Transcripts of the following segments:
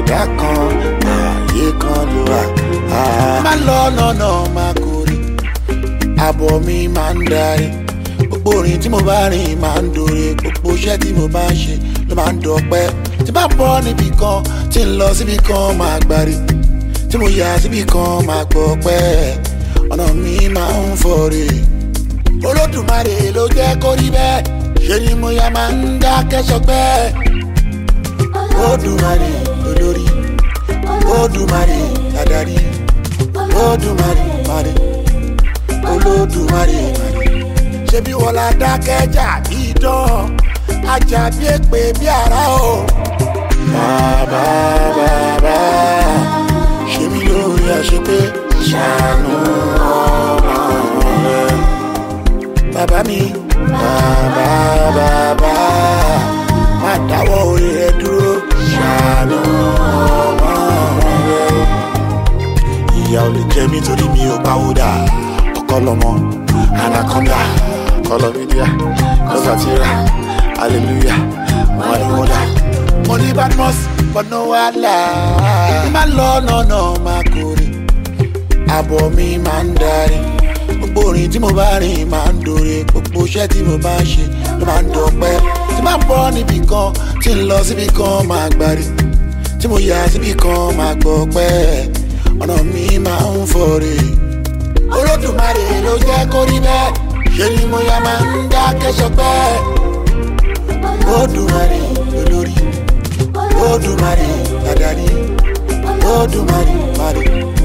ẹ̀dá kan ààyè kan ló wà. má lọ lọ́nà máa kórè àbọ̀ mi máa ń darí gbogbo orin tí mo bá rìn máa ń dòre gbogbo iṣẹ́ tí mo bá ń ṣe ló máa ń dọ̀pẹ́ tí bá bọ́ níbì kan tí ń lọ síbì kan máa gbárí tí mo yà síbì kan máa gbọ́ pẹ́ ọ̀nà mi máa ń fọ̀rẹ̀ olódùmarè ló jẹ́ kó rí bẹ́ẹ̀ ṣe ni mo yà máa ń dákẹ́ sọpẹ́ olódùmarè olórí olódùmarè adarí olódùmarè marè olódùmarè marè ṣebí wọn la dákẹ́jà bí dán ajá bí èpè bí ara o. bàbá bàbá ṣe mí lórí àṣepé ṣàánú ọmọ rẹ. bàbá mi bàbá bàbá má dáwọ́ orí rẹ dúró ṣàánú ọmọ rẹ. ìyá ò lè jẹ mí torí mi ò pawódà ọkọ lọmọ anaconda kọlọmídíà kọsàtìrà hallelujah wọn ni wọn dà. mo ní badmus bọ́nà wàhálà má lọ nọ̀nà máa kórè àbọ̀ mi máa ń darí gbogbo orin tí mo bá rìn máa ń dòre gbogbo iṣẹ́ tí mo bá ń ṣe ló máa ń dọ̀pẹ́ tí máa ń bọ́ níbì kan tí ń lọ síbì kan máa gbárí tí mo yà síbì kan máa gbọ́ pẹ́ ọ̀nà mi máa ń fọ̀rẹ̀ olódùmarè ló jẹ́ kó rí bẹ́ẹ̀ ṣe ni mo yà máa ń dákẹ́ sọpẹ́ olódùmarè olórí olódùmarè adarí olódùmarè marè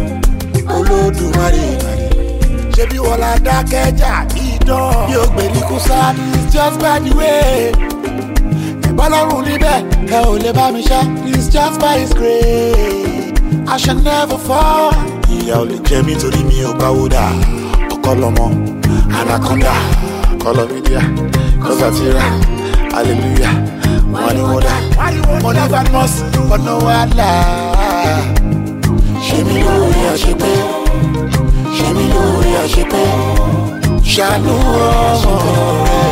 olódùmarè marè ṣebí wọn la dákẹ́jà ìdán bí o gbèríkú sáà it's just by the way ìbálòrùn níbẹ̀ ẹ ò lè bá mi ṣá it's just by his grace I shall never fall. ìyá ò lè jẹ mí torí mi ò báwo dà ọkọ lọmọ anaconda kọlọmídíà kọsàtìrà hallelujah wọn ni wọn dà mo ní badmus ọ̀nà wàhálà ṣe mí lórí àṣepé ṣe mí lórí àṣepé ṣàánú ọmọ rẹ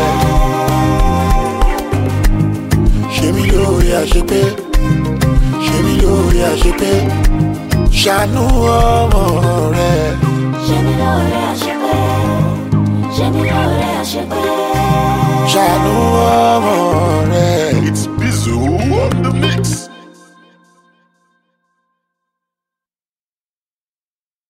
ṣe mí lórí àṣepé ṣe mí lórí àṣepé ṣàánú ọmọ rẹ. ṣe mí lóore àṣepé ṣe mí lóore àṣepé. ṣàánú ọmọ rẹ. It's Bizu on the mix.